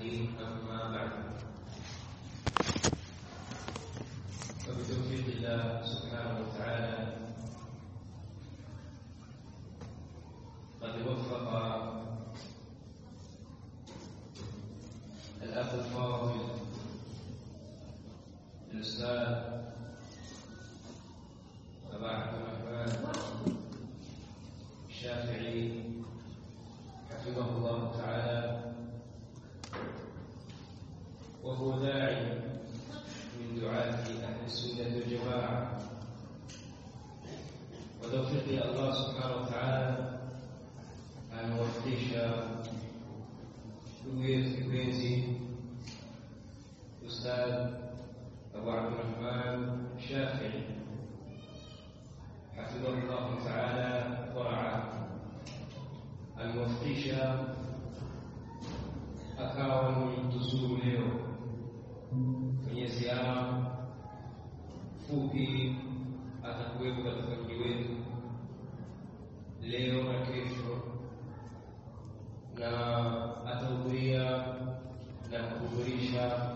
أما بعد فبتوفيق الله سبحانه وتعالى قد وفق الأخ الفاضل الأستاذ أبا عبد الرحمن الشافعي حفظه الله تعالى وهو داعي من دعاة أهل السنة والجماعة وتوفيق الله سبحانه وتعالى amewafikisha ndugu yetu kipenzi Ustadh Abu Abdurrahman Shafii hafidhahu llahu taala waraa, amewafikisha akawa ni tuzuru leo kwenye ziara fupi, atakuwepo katika mji wetu leo na kesho na atahudhuria na kuhudhurisha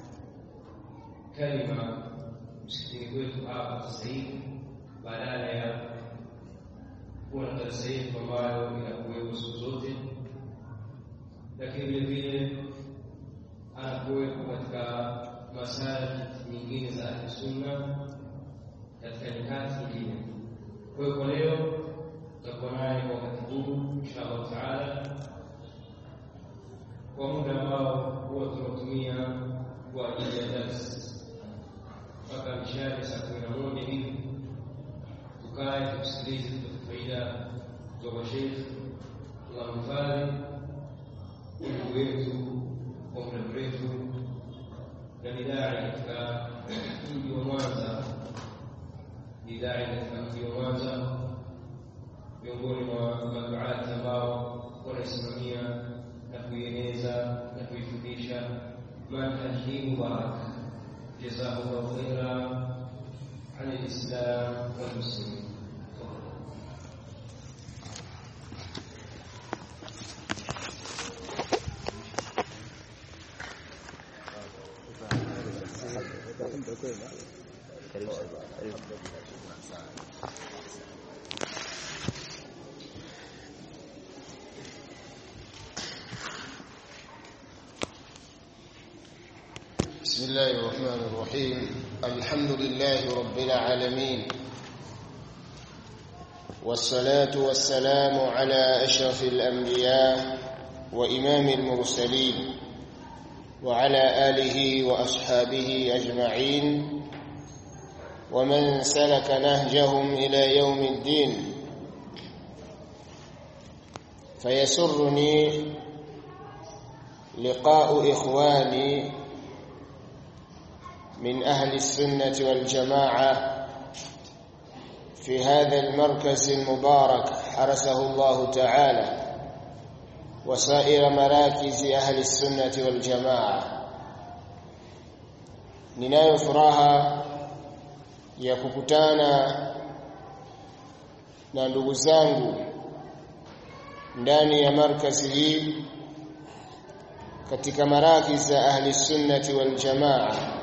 kalima msikitini kwetu hapa sasa hivi, badala ya kuwa na darasa yetu ambayo inakuwepo siku zote, lakini vile vile anakuwepo katika masajid nyingine za Ahli Sunna katika nyakati nyingine. Kwa hiyo kwa leo tutakuwa naye kwa wakati huu insha Allah taala kwa muda ambao huwa tunatumia kwa ajili ya darsi mpaka mishari saa kumi na moja hivi, tukae tukusikilize, tupate faida kutoka Sheikh. Allah mhifadhi ndugu wetu kwa muda mrefu na ni dai katika mji wa Mwanza, ni dai katika mji wa Mwanza, miongoni mwa maduati ambao wanaisimamia na kuieneza na kuifundisha manhaji hii mubarak. Jazahullahu khaira an alislam walmuslimin. بسم الله الرحمن الرحيم الحمد لله رب العالمين والصلاة والسلام على أشرف الأنبياء وإمام المرسلين وعلى آله وأصحابه أجمعين ومن سلك نهجهم إلى يوم الدين فيسرني لقاء إخواني من أهل السنة والجماعة في هذا المركز المبارك حرسه الله تعالى وسائر مراكز أهل السنة والجماعة ninayo furaha ya kukutana na ndugu zangu ndani ya markazi hii katika marakiz za ahli sunnati wal jamaa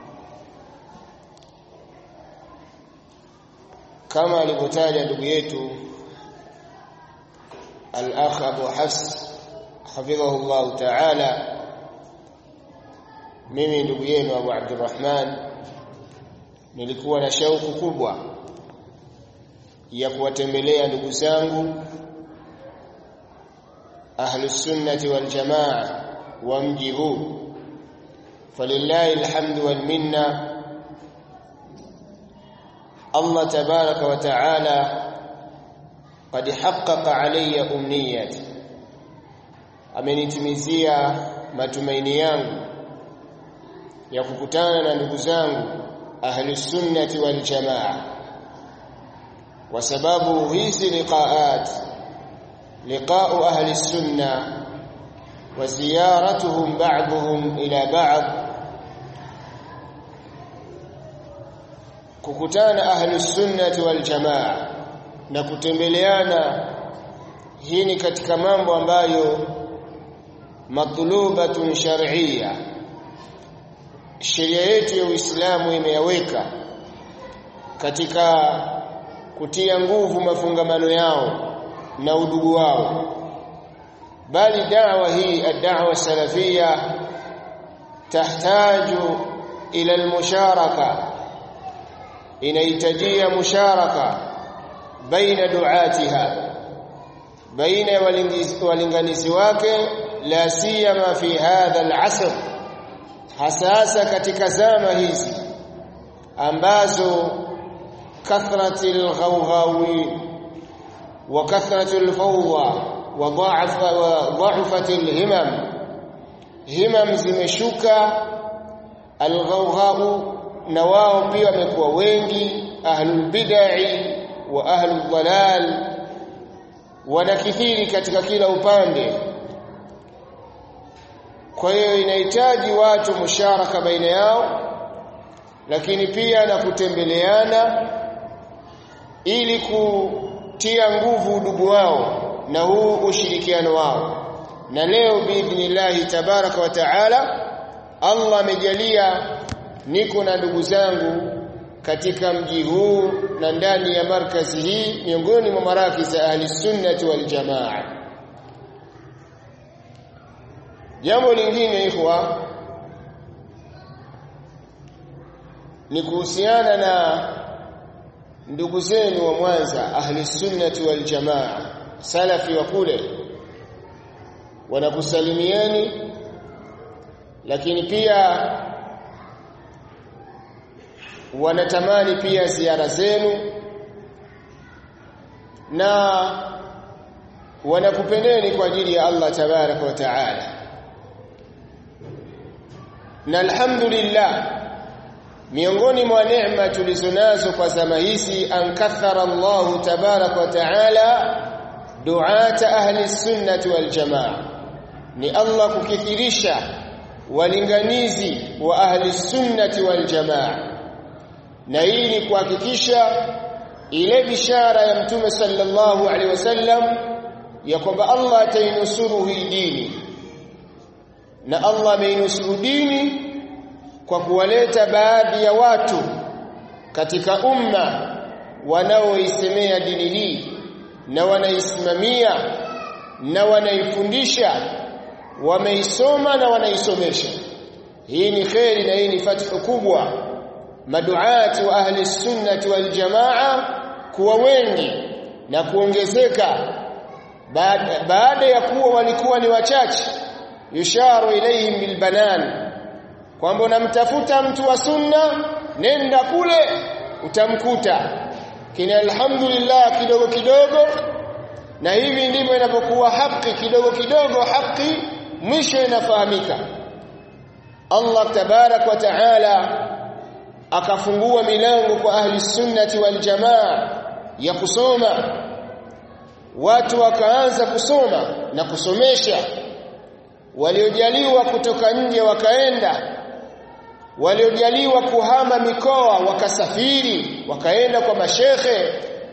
kama alivyotaja ndugu yetu al-akh Abu Hafs hafidhahu Allah ta'ala mimi ndugu yenu Abu Abdurrahman nilikuwa na shauku kubwa ya kuwatembelea ndugu zangu ahlus sunnati wal jamaa wa mji huu falillahi alhamdu wal minna Allah tabaraka wa taala qad haqqaqa alayya umniyati amenitimizia matumaini yangu ya kukutana na ndugu zangu ahlus sunnati wal jamaa kwa sababu hizi liqaat liqa'u ahli sunna wa ziyaratuhum ba'dhum ila ba'd kukutana ahli sunnati wal jamaa na kutembeleana hii ni katika mambo ambayo matlubatun shar'iyya sheria yetu ya Uislamu imeyaweka katika kutia nguvu mafungamano yao na udugu wao bali da'wa hii ad-da'wa salafia tahtaju ila al-musharaka inahitajia musharaka baina duatiha baina walinganizi wake la siyama fi hadha al-asr hasasa katika zama hizi ambazo kathratil ghawghawin wa kathratul fawda wa dha'fa wa dha'fatil himam himam zimeshuka alghawghau na wao pia wamekuwa wengi ahlul bid'ah wa ahlul dalal wanakithiri katika kila upande kwa hiyo inahitaji watu musharaka baina yao lakini pia na kutembeleana ili kutia nguvu udugu wao na huu ushirikiano wao na leo biidhnillahi tabaraka wa taala Allah amejalia niko na ndugu zangu katika mji huu na ndani ya markazi hii miongoni mwa maraki za ahli sunnati wal jamaa jambo lingine ikhwa ni kuhusiana na ndugu zenu wa Mwanza ahli sunnati wal jamaa salafi wa kule wanakusalimieni lakini pia wanatamani pia ziara zenu na wanakupendeni kwa ajili ya Allah tabaraka wa taala na alhamdulillah miongoni mwa neema tulizonazo kwa zama hizi ankathara Allah tabaraka wa taala duata ahli sunnati wal jamaa ni Allah kukithirisha walinganizi wa ahli sunnati wal jamaa na hii ni kuhakikisha ile bishara ya mtume sallallahu alaihi wasallam ya kwamba Allah atainusuru hii dini na Allah ameinusuru dini kwa kuwaleta baadhi ya watu katika umma wanaoisemea dini hii na wanaisimamia na wanaifundisha wameisoma na wanaisomesha hii ni kheri na hii ni fathu kubwa maduati wa ahli sunnati wal jamaa kuwa wengi na kuongezeka baada, baada ya kuwa walikuwa ni wachache yusharu ilayhim bilbanan kwamba unamtafuta mtu wa sunna nenda kule utamkuta kina alhamdulillah kidogo kidogo na hivi ndivyo inapokuwa haki kidogo kidogo haki mwisho inafahamika Allah tabarak wa taala akafungua milango kwa ahli sunnati wal jamaa ya kusoma watu wakaanza kusoma na kusomesha waliojaliwa kutoka nje wakaenda waliojaliwa kuhama mikoa wakasafiri wakaenda kwa mashekhe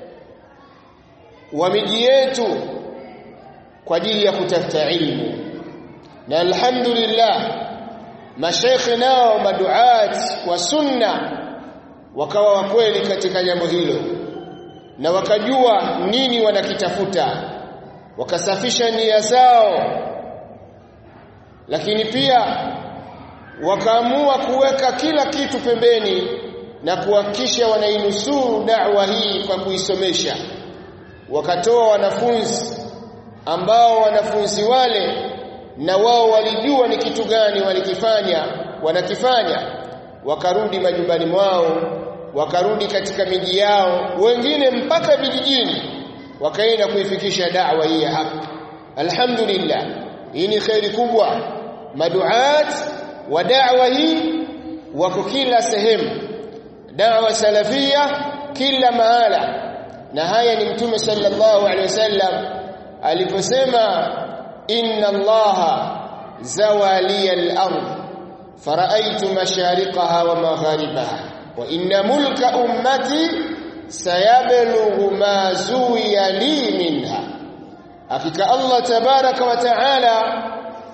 wa miji yetu kwa ajili ya kutafuta ilmu na alhamdulillah mashekhe nao maduat wa sunna wakawa wa kweli katika jambo hilo na wakajua nini wanakitafuta wakasafisha nia zao lakini pia wakaamua kuweka kila kitu pembeni na kuhakikisha wanainusuru da'wa hii kwa kuisomesha wakatoa wanafunzi ambao wanafunzi wale na wao walijua ni kitu gani walikifanya wanakifanya wakarudi majumbani mwao wakarudi katika miji yao wengine mpaka vijijini wakaenda kuifikisha da'wa hii ya haki alhamdulillah hii ni khairi kubwa maduat wa da'wa hii wako kila sehemu da'wa salafia kila mahala na haya ni mtume sallallahu alaihi wasallam aliposema inna allaha zawaliya al-ard fara'aytu mashariqaha wa magharibaha wa inna mulka ummati sayablughu ma zuwiya li minha hakika Allah tabaraka wa taala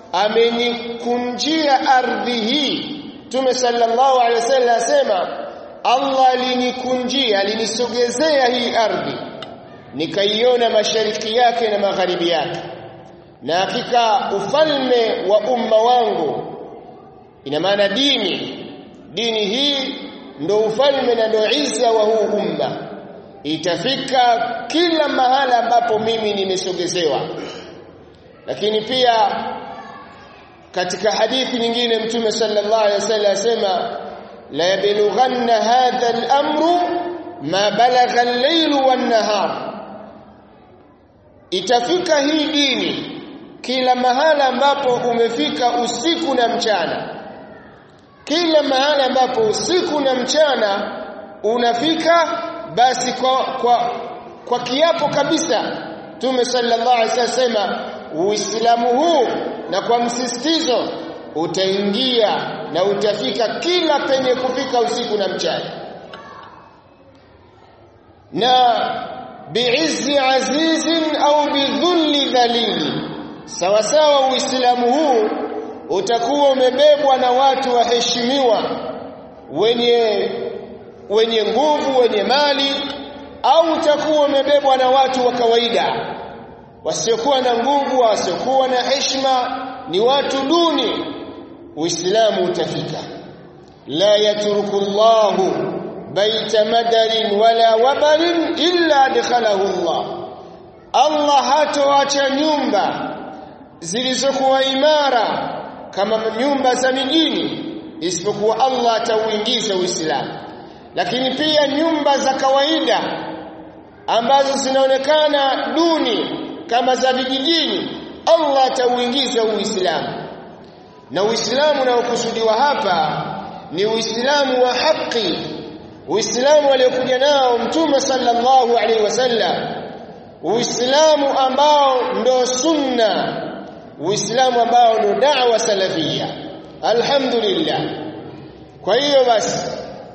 amenikunjia ardhi hii Mtume sallallahu alaihi wasallam asema Allah alinikunjia alinisogezea hii ardhi nikaiona mashariki yake na magharibi yake na hakika ufalme wa umma wangu ina maana dini dini hii ndo ufalme na ndo izza wa huu umma itafika kila mahala ambapo mimi nimesogezewa lakini pia katika hadithi nyingine mtume sallallahu alaihi wasallam asema la yablughanna hadha al-amru ma balagha al-layl wan-nahar itafika hii dini kila mahala ambapo umefika usiku na mchana kila mahala ambapo usiku na mchana unafika basi kwa kwa, kwa kiapo kabisa Mtume sallallahu alaihi wasallam Uislamu huu na kwa msisitizo utaingia na utafika kila penye kufika usiku na mchana na biizzi azizin au bidhulli dhalili sawa sawa uislamu huu utakuwa umebebwa na watu waheshimiwa wenye wenye nguvu wenye mali au utakuwa umebebwa na watu wa kawaida wasiokuwa na nguvu wasiokuwa na heshima ni watu duni uislamu utafika la yatruku Allahu baita madarin wala wabarin illa adkhalahu Allah Allah hatoacha nyumba zilizokuwa imara kama nyumba za mijini isipokuwa Allah atauingiza Uislamu lakini pia nyumba za kawaida ambazo zinaonekana duni kama za vijijini Allah atauingiza Uislamu na Uislamu unaokusudiwa hapa ni Uislamu wa haki Uislamu aliyokuja nao Mtume sallallahu alaihi wasallam Uislamu ambao ndo sunna Uislamu ambao ndo da'wa salafia Alhamdulillah kwa hiyo basi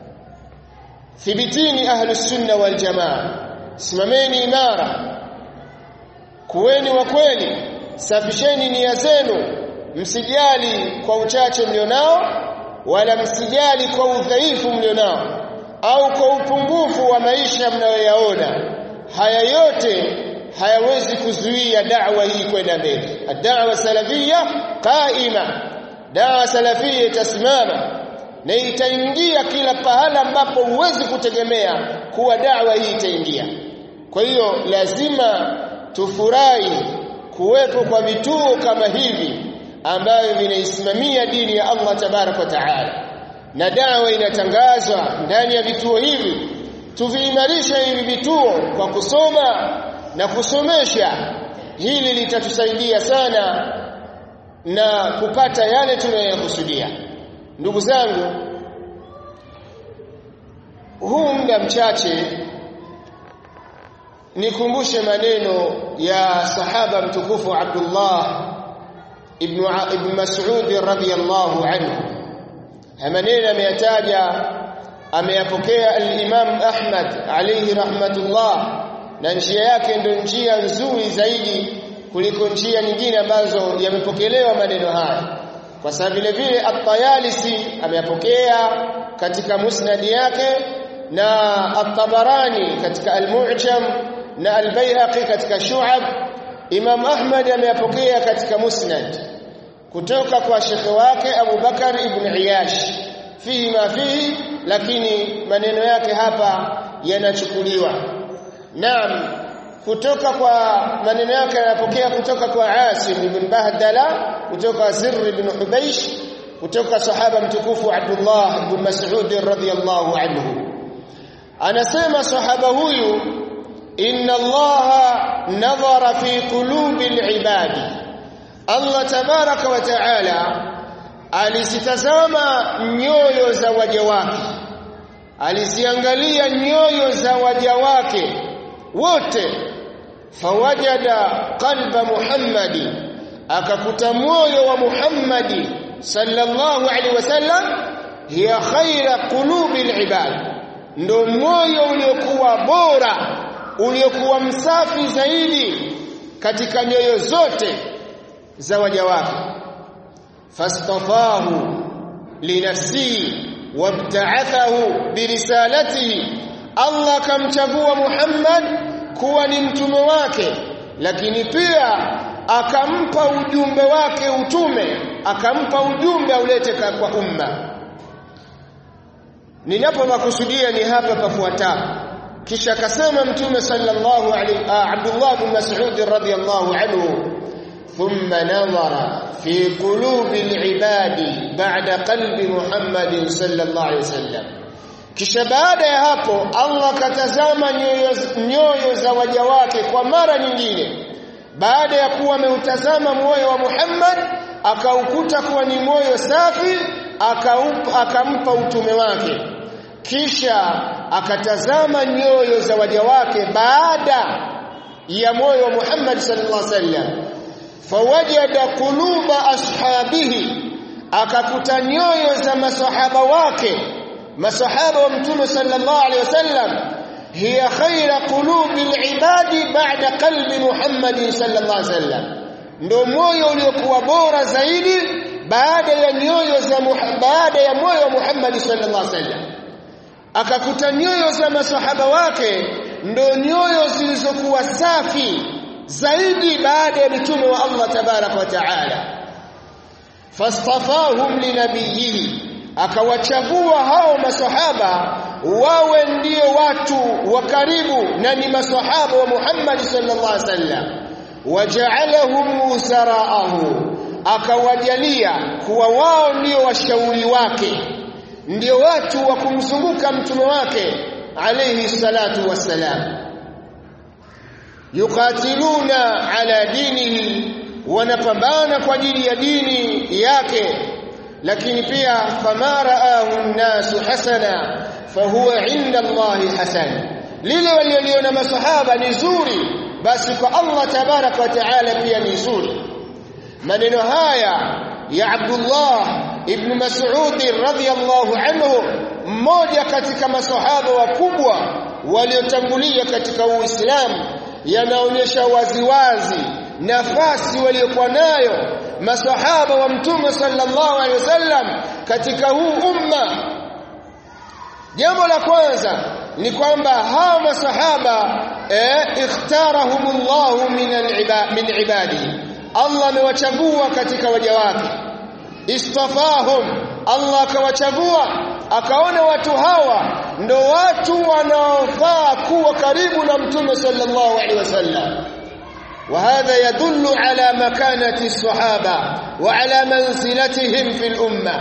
thibitini ahlus sunna wal jamaa simameni imara kuweni wa kweli safisheni nia zenu msijali kwa uchache mlionao wala msijali kwa udhaifu mlionao au kwa upungufu wa maisha mnayoyaona haya yote hayawezi kuzuia da'wa hii kwenda mbele ad-da'wa salafia qaima da'wa salafia itasimama na itaingia kila pahala ambapo huwezi kutegemea kuwa da'wa hii itaingia kwa hiyo lazima tufurahi kuwepo kwa vituo kama hivi ambavyo vinaisimamia dini ya Allah tabarak wa taala na dawa inatangazwa ndani ya vituo hivi tuviimarisha hivi vituo kwa kusoma na kusomesha hili litatusaidia sana na kupata yale tunayokusudia ndugu zangu huu muda mchache nikumbushe maneno ya sahaba mtukufu Abdullah ibn ibn Mas'ud radhiyallahu anhu maneno ameyataja ameyapokea al-Imam Ahmad alayhi rahmatullah na njia yake ndio njia nzuri zaidi kuliko njia nyingine ambazo yamepokelewa maneno haya kwa sababu vile vile at-Tayalisi ameyapokea katika musnad yake na at-Tabarani katika al-Mu'jam na al-Baihaqi katika Shu'ab Imam Ahmad ameyapokea katika Musnad kutoka kwa shekhe wake Abu Bakar ibn Iyash fihi ma fihi lakini maneno yake hapa yanachukuliwa Naam kutoka kwa maneno yake yanapokea kutoka kwa Asim ibn Bahdala kutoka Zirr ibn Hubaysh kutoka sahaba mtukufu Abdullah ibn Mas'ud radhiyallahu anhu anasema sahaba huyu inna allaha nadhara fi qulubi alibadi Allah tabaraka wa taala alisitazama nyoyo za waja wake aliziangalia nyoyo za waja wake wote fawajada qalba muhammadi akakuta moyo wa muhammadi sallallahu alaihi wasallam hiya khaira qulubi alibad ndo moyo uliokuwa bora uliokuwa msafi zaidi katika nyoyo zote za waja wake fastafahu linafsihi wabta'athahu birisalatihi Allah kamchagua Muhammad kuwa ni mtume wake lakini pia akampa ujumbe wake utume akampa ujumbe aulete kwa umma ninapomakusudia ni hapa pafuata kisha akasema mtume sallallahu alaihi Abdullah bin Mas'ud radhiyallahu anhu thumma nadhara fi qulubi al-ibadi ba'da qalbi Muhammad sallallahu alaihi wasallam kisha baada ya hapo Allah katazama nyoyo, nyoyo za waja wake kwa mara nyingine baada ya kuwa ameutazama moyo wa Muhammad akaukuta kuwa ni moyo safi akaupa, akampa utume wake kisha akatazama nyoyo za waja wake baada ya moyo wa Muhammad sallallahu alaihi wasallam fawajada quluba ashabihi akakuta nyoyo za masahaba wake masahaba wa mtume sallallahu alaihi wasallam hiya khaira qulubi alibadi ba'da qalbi Muhammad sallallahu alaihi wasallam ndio moyo uliokuwa bora zaidi baada ya nyoyo za baada ya moyo wa Muhammad sallallahu alaihi wasallam akakuta nyoyo za masahaba wake ndio nyoyo zilizokuwa safi zaidi baada ya mitume wa Allah tabarak wa taala fastafahum linabiyihi akawachagua hao masahaba wawe ndio watu wa karibu na ni masahaba wa Muhammad sallallahu alaihi wasallam waja'alahum usaraahu akawajalia kuwa wao ndio washauri wake ndio watu wa kumzunguka mtume wake alayhi salatu wassalam yuqatiluna ala dinihi wanapambana kwa ajili ya dini yake lakini pia fama raahu an-nasu hasana fahuwa inda Allah hasan lile walioliona masahaba ni zuri basi kwa Allah tabarak wa taala pia ni zuri maneno haya ya Abdullah ibn Mas'ud radhiyallahu anhu mmoja katika masahaba wakubwa waliotangulia katika Uislamu yanaonyesha waziwazi nafasi waliokuwa nayo masahaba wa mtume sallallahu alaihi wasallam katika huu umma jambo la kwanza ni kwamba hao masahaba eh, ikhtarahumullahu min min ibadi Allah amewachagua katika waja wake istafahum Allah akawachagua akaona watu hawa ndo watu wanaofaa kuwa karibu na mtume sallallahu alaihi wasallam وهذا يدل على مكانة الصحابة وعلى منزلتهم في الأمة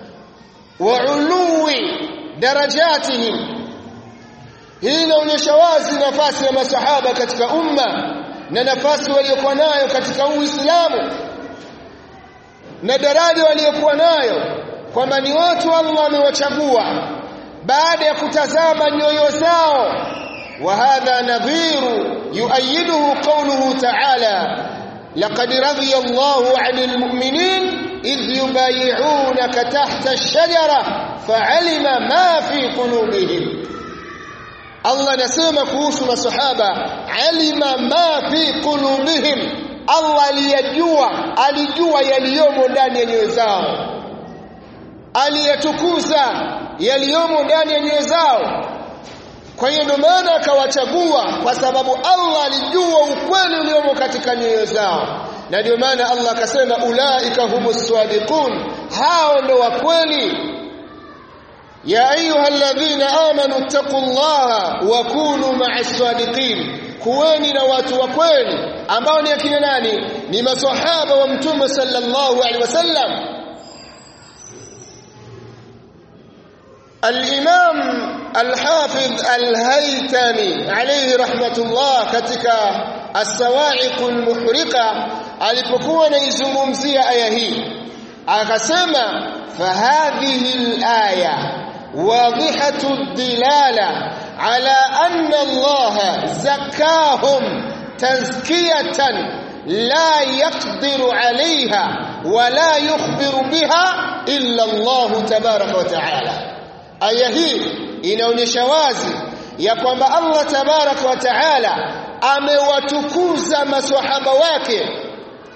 وعلو درجاتهم hii inaonyesha wazi nafasi ya masahaba katika umma na nafasi waliokuwa nayo katika Uislamu na daraja waliokuwa nayo kwamba ni watu Allah amewachagua baada ya kutazama nyoyo zao وهذا نظير يؤيده قوله تعالى لقد رضي الله عن المؤمنين إذ يبايعونك تحت الشجرة فعلم ما في قلوبهم الله نسمى كوس الصحابة علم ما في قلوبهم Allah aliyajua alijua yaliyomo ndani ya nyoyo zao aliyatukuza yaliyomo ndani ya nyoyo zao kwa hiyo ndio maana akawachagua kwa sababu Allah alijua ukweli uliomo katika nyoyo zao na ndio maana Allah akasema ulaika humus sadiqun hao ndio wa kweli ya ayyuhalladhina amanu taqullaha wa kunu ma'as sadiqin kuweni na watu wa kweli ambao ni akina nani ni maswahaba wa mtume sallallahu alaihi wasallam الإمام الحافظ الهيتمي عليه رحمة الله katika السواعق المحرقة alipokuwa anaizungumzia aya hii akasema fahadhihi alaya wadhihatu ad-dilala ala anna Allah zakkahum tazkiyatan la yaqdiru عليها ولا يخبر بها إلا الله تبارك وتعالى aya hii inaonyesha wazi ya kwamba Allah tabarak wa taala amewatukuza maswahaba wake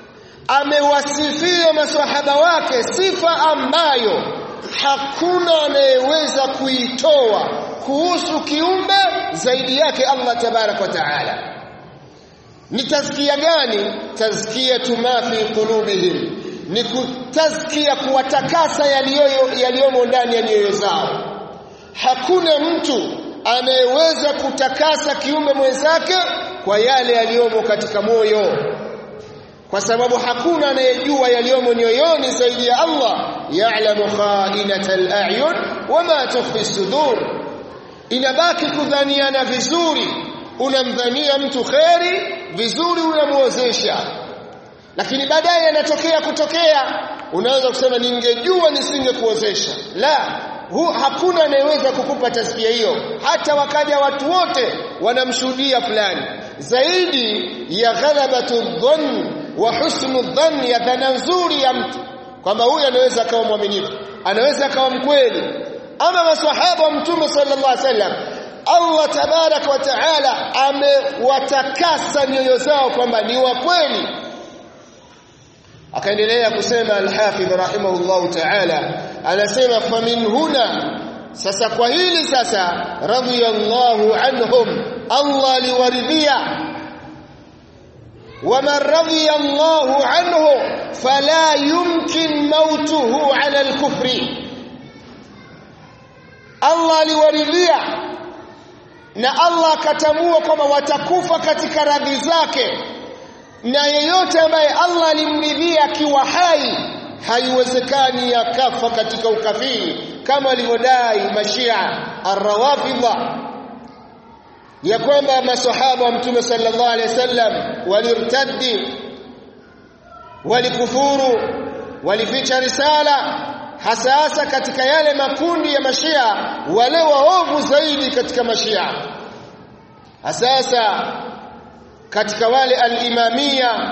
amewasifia maswahaba wake sifa ambayo hakuna anayeweza kuitoa kuhusu kiumbe zaidi yake Allah tabarak wa taala ni tazkia gani tazkiyatu ma fi qulubihim ni kutazkia kuwatakasa yaliyomo ndani ya nyoyo zao hakuna mtu anayeweza kutakasa kiumbe mwenzake kwa yale yaliyomo katika moyo kwa sababu hakuna anayejua yaliyomo nyoyoni zaidi ya Allah ya'lamu kha'inatal a'yun wama tukhfi sudur inabaki kudhaniana vizuri unamdhania mtu kheri vizuri unamuozesha lakini baadaye yanatokea kutokea unaweza kusema ningejua nisingekuozesha la hu, hakuna anayeweza kukupa tasbia hiyo hata wakaja watu wote wanamshuhudia fulani zaidi ya ghalabatu dhann wa husnu dhann ya dhana nzuri ya mtu kwamba huyu anaweza akawa mwaminifu anaweza akawa mkweli ama maswahaba wa mtume sallallahu alaihi wasallam Allah tabarak wa taala amewatakasa nyoyo zao kwamba ni wa kweli akaendelea kusema al-Hafidh rahimahullahu ta'ala anasema famin huna sasa kwa hili sasa radiyallahu anhum Allah liwaridhia ومن رضي الله عنه فلا يمكن موته على الكفر Allah aliwaridhia na Allah akatambua kwamba watakufa katika radhi zake na yeyote ambaye Allah alimridhia akiwa hai haiwezekani akafa katika ukafiri kama alivyodai mashia arrawafidha ya kwamba maswahaba wa mtume sallallahu alaihi wasallam walirtaddi walikufuru walificha risala hasa hasa katika yale makundi ya mashia wale waovu zaidi katika mashia hasa katika wale al-imamia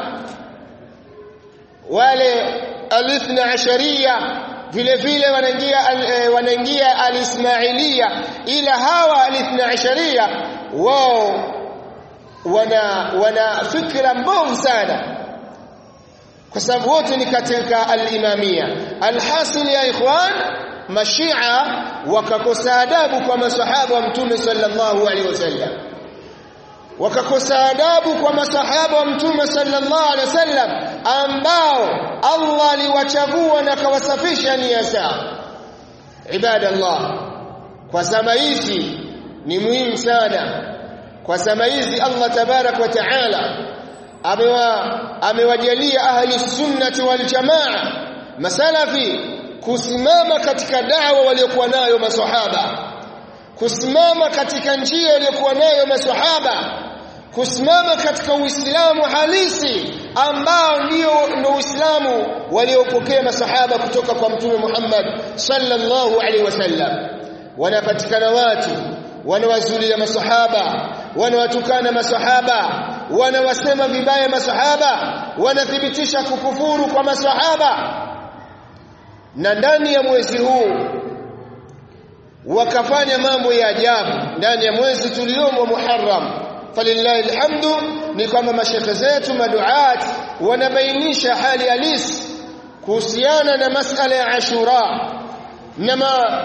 wale al-ithna ashariya vile vile wanaingia wanaingia al-ismailia ila hawa al-ithna ashariya wao wana wana fikra mbovu sana kwa sababu wote ni katika al-imamia alhasil ya ikhwan mashia wakakosa adabu kwa masahaba wa mtume sallallahu alaihi wasallam wakakosa adabu kwa masahaba wa mtume sallallahu alaihi wasallam ambao Allah aliwachagua na kawasafisha nia zao ibadallah kwa zama hizi ni muhimu sana kwa zama hizi Allah tabarak wa taala amewa amewajalia ahli sunnati wal jamaa masalafi kusimama katika dawa waliokuwa nayo maswahaba kusimama katika njia waliokuwa nayo maswahaba kusimama katika uislamu halisi ambao ndio ndio uislamu waliopokea masahaba kutoka kwa mtume Muhammad sallallahu alaihi wasallam wanapatikana watu wanawazulia masahaba wanawatukana masahaba wanawasema vibaya masahaba wanathibitisha kukufuru kwa masahaba na ndani ya mwezi huu wakafanya mambo ya ajabu ndani ya mwezi tuliomo Muharram falillahi alhamdu ni kwamba mashekhe zetu maduat wanabainisha hali halisi kuhusiana na masala ya Ashura na ma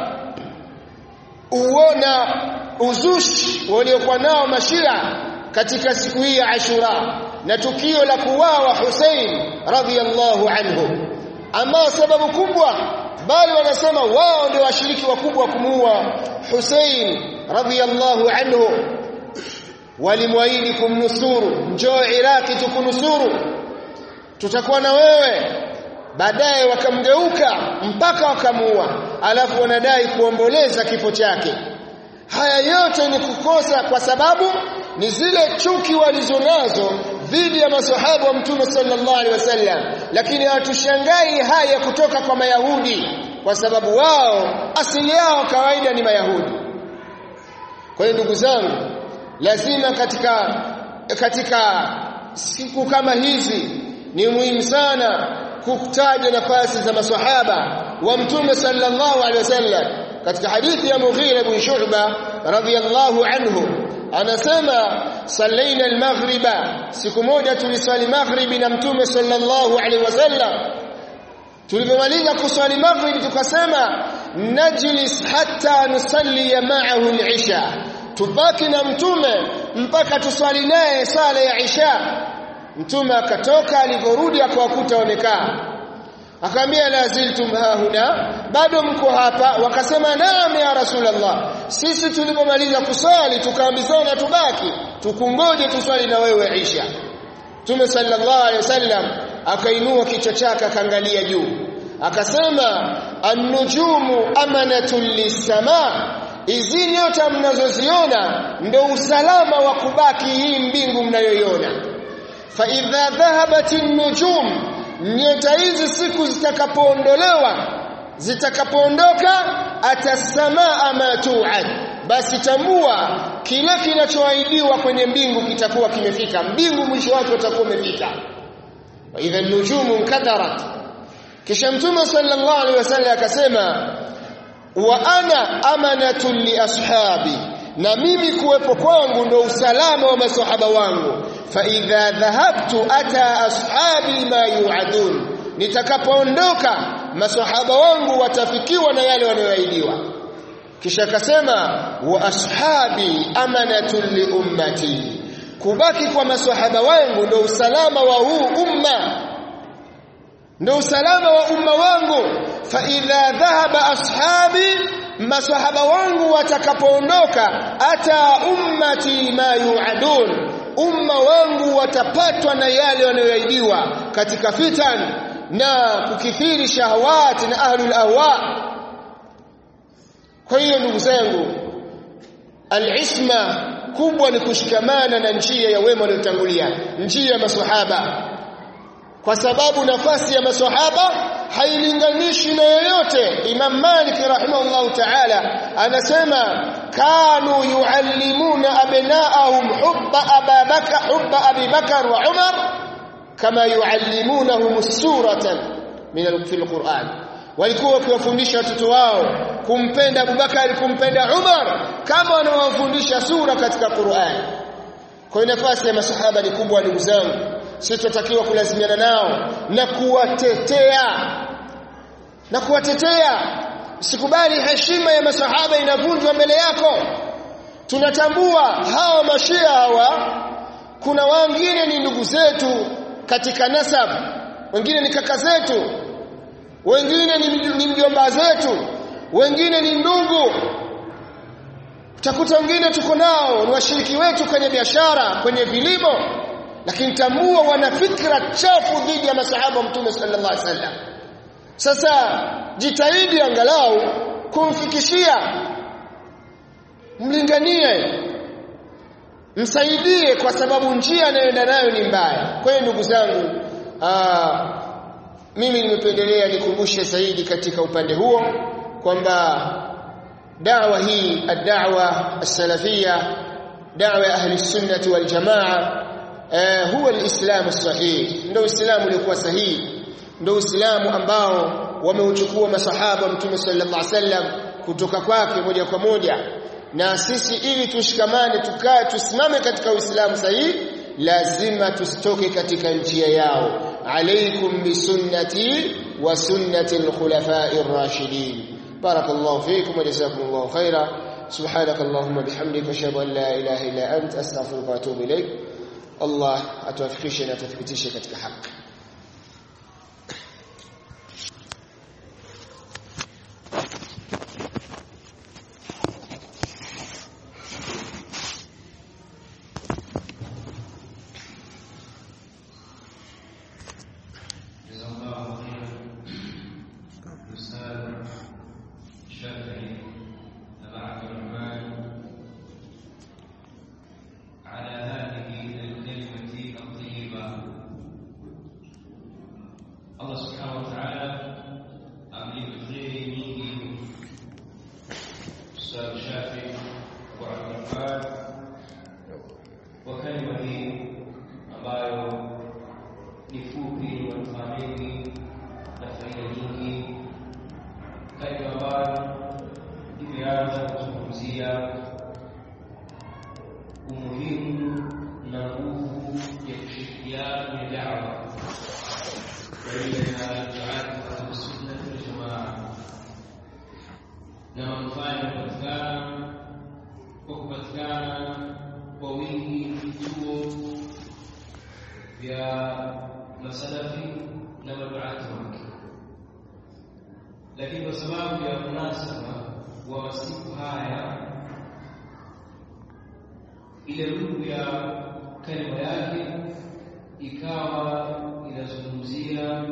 uona uzushi waliokuwa nao mashia katika siku hii ya Ashura na tukio la kuwawa Hussein radhiyallahu anhu ambao sababu kubwa bali wanasema wao ndio washiriki wakubwa kumuua Hussein radhiyallahu anhu walimwahidi kumnusuru njoo Iraki tukunusuru tutakuwa na wewe baadaye wakamgeuka mpaka wakamuua alafu wanadai kuomboleza kifo chake haya yote ni kukosa kwa sababu ni zile chuki walizonazo dhidi ya maswahaba wa mtume sallallahu alaihi wasallam lakini hatushangai haya kutoka kwa mayahudi kwa sababu wao asili yao kawaida ni mayahudi kwa hiyo ndugu zangu lazima katika katika siku kama hizi ni muhimu sana kutaja nafasi za maswahaba wa mtume sallallahu alaihi wasallam katika hadithi ya Mughira ibn Shu'ba radhiyallahu anhu anasema sallaina almaghriba siku moja tuliswali maghribi na mtume sallallahu alaihi wasallam tulipomaliza kuswali maghrib tukasema najlis hatta nusalli ma'ahu al-isha tubaki na mtume mpaka tuswali naye sala ya isha mtume akatoka alivorudi akawakuta wamekaa akamwambia la ziltum hahuna bado mko hapa wakasema naam ya rasulullah sisi tulipomaliza kuswali tukaambizana tubaki tukungoje tuswali na wewe isha Mtume sallallahu alaihi wasallam akainua kichwa chake akaangalia juu akasema an-nujumu amanatul lis-sama hizi nyota mnazoziona ndio usalama wa kubaki hii mbingu mnayoiona fa idha dhahabat an-nujum nyota hizi siku zitakapoondolewa zitakapoondoka atasamaa ma tu'ad basi tambua kile kinachoahidiwa kwenye mbingu kitakuwa kimefika mbingu mwisho wake utakuwa umefika wa idha nujumu nkadarat kisha mtume sallallahu alaihi wasallam akasema wa ana amanatun li ashabi na mimi kuwepo kwangu ndo usalama wa masahaba wangu fa idha dhahabtu ata ashabi ma yu'adun nitakapoondoka masahaba wangu watafikiwa na yale wanayoahidiwa kisha akasema wa ashabi amanatun li ummati kubaki kwa maswahaba wangu ndio usalama wa huu umma ndio usalama wa umma wangu fa idha dhahaba ashabi maswahaba wangu watakapoondoka ata ummati ma yuadun umma wangu watapatwa na yale wanayoahidiwa katika fitan na kukithiri shahawati na ahlul ahwa kwa hiyo ndugu zangu al-isma kubwa ni kushikamana na njia ya wema waliotangulia njia ya maswahaba kwa sababu nafasi ya maswahaba hailinganishi na yoyote Imam Malik rahimahullahu ta'ala anasema kanu yuallimuna abnaahum hubba ababaka hubba Abi Bakar wa Umar kama yuallimunahum suratan min fil Qur'an walikuwa wakiwafundisha watoto wao kumpenda Abubakar kumpenda Umar kama wanawafundisha sura katika Qur'an kwa hiyo nafasi ya masahaba ni kubwa ndugu zangu sisi tunatakiwa kulazimiana nao na kuwatetea na kuwatetea sikubali heshima ya masahaba inavunjwa mbele yako tunatambua hawa mashia hawa kuna wengine ni ndugu zetu katika nasab wengine ni kaka zetu wengine ni mjomba zetu wengine ni ndugu utakuta wengine tuko nao ni washiriki wetu kwenye biashara kwenye vilimo lakini tambua wana fikra chafu dhidi ya masahaba wa mtume sallallahu alaihi wasallam sasa jitahidi angalau kumfikishia mlinganie msaidie kwa sababu njia anayoenda nayo ni mbaya kwa hiyo ndugu zangu aa, mimi nimependelea nikumbushe zaidi katika upande huo kwamba dawa hii ad-da'wa as-salafia da'wa ya ahli sunnati wal jamaa eh, huwa al-islam as-sahih ndio uislamu uliokuwa sahihi ndio uislamu ambao wameuchukua masahaba mtume sallallahu alaihi wasallam kutoka kwake moja kwa moja na sisi ili tushikamane tukae tusimame katika uislamu sahihi lazima tusitoke katika njia yao عليكم بسنتي وسنة الخلفاء الراشدين بارك الله فيكم وجزاكم الله خيرا سبحانك اللهم بحمدك اشهد ان لا اله الا انت استغفرك واتوب اليك الله atuwafikishe tuthibitishe katika haki na manufaa yanayopatikana kwa kupatikana kwa wingi vituo vya masalafi na maduati wake, lakini kwa sababu ya munasaba wa masiku haya, ile ruhu ya kalima yake ikawa inazungumzia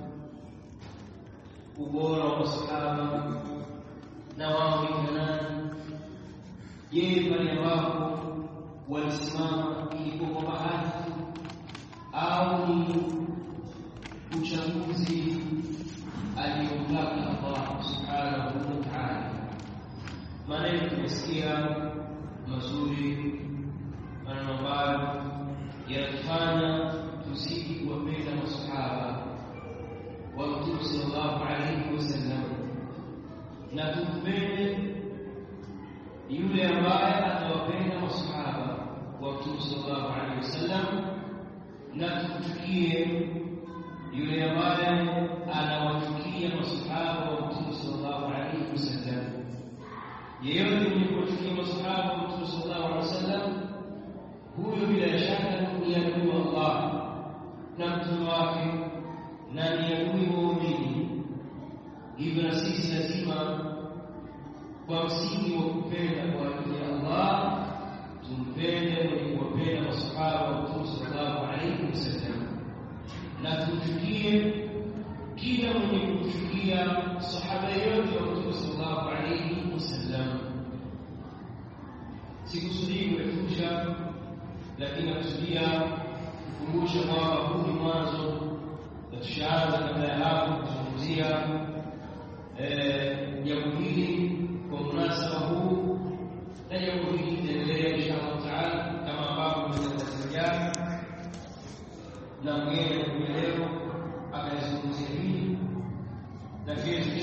ubora wa masahaba na wao ni nani. Je, pale ambapo walisimama ilikuwa kwa bahati au ni uchaguzi aliyotaka Allah subhanahu wa ta'ala? Maneno tumesikia mazuri, maneno ambayo yanatufanya tuzidi kuwapenda masahaba wa Mtume sallallahu alaihi wasallam na tumpende yule ambaye atawapenda masahaba wa Mtume sallallahu alaihi wasallam na tumchukie yule ambaye anawachukia masahaba wa Mtume sallallahu alaihi wasallam. Yeyote mwenye kuwachukia masahaba wa Mtume sallallahu alaihi wasallam, huyo bila shaka ni adui wa Allah na mtume wake na ni adui wa waumini. Hivyo na sisi lazima kwa msingi wa kupenda kwa ajili ya Allah tumpende mwenye kuwapenda masahaba wa Mtume sallallahu alaihi wasallam na tumchukie kila mwenye kumchukia sahaba yote wa Mtume sallallahu alaihi wasallam. Sikusudii kurefusha, lakini nakusudia kukumbusha kwamba huu ni mwanzo na tushaanza kabla ya hapo kuzungumzia jambo hili kwa munasaba huu, na jambo hili litaendelea insha Allah taala kama ambavyo tumezungumzia na mgeni leo akalizungumzia hili na kesho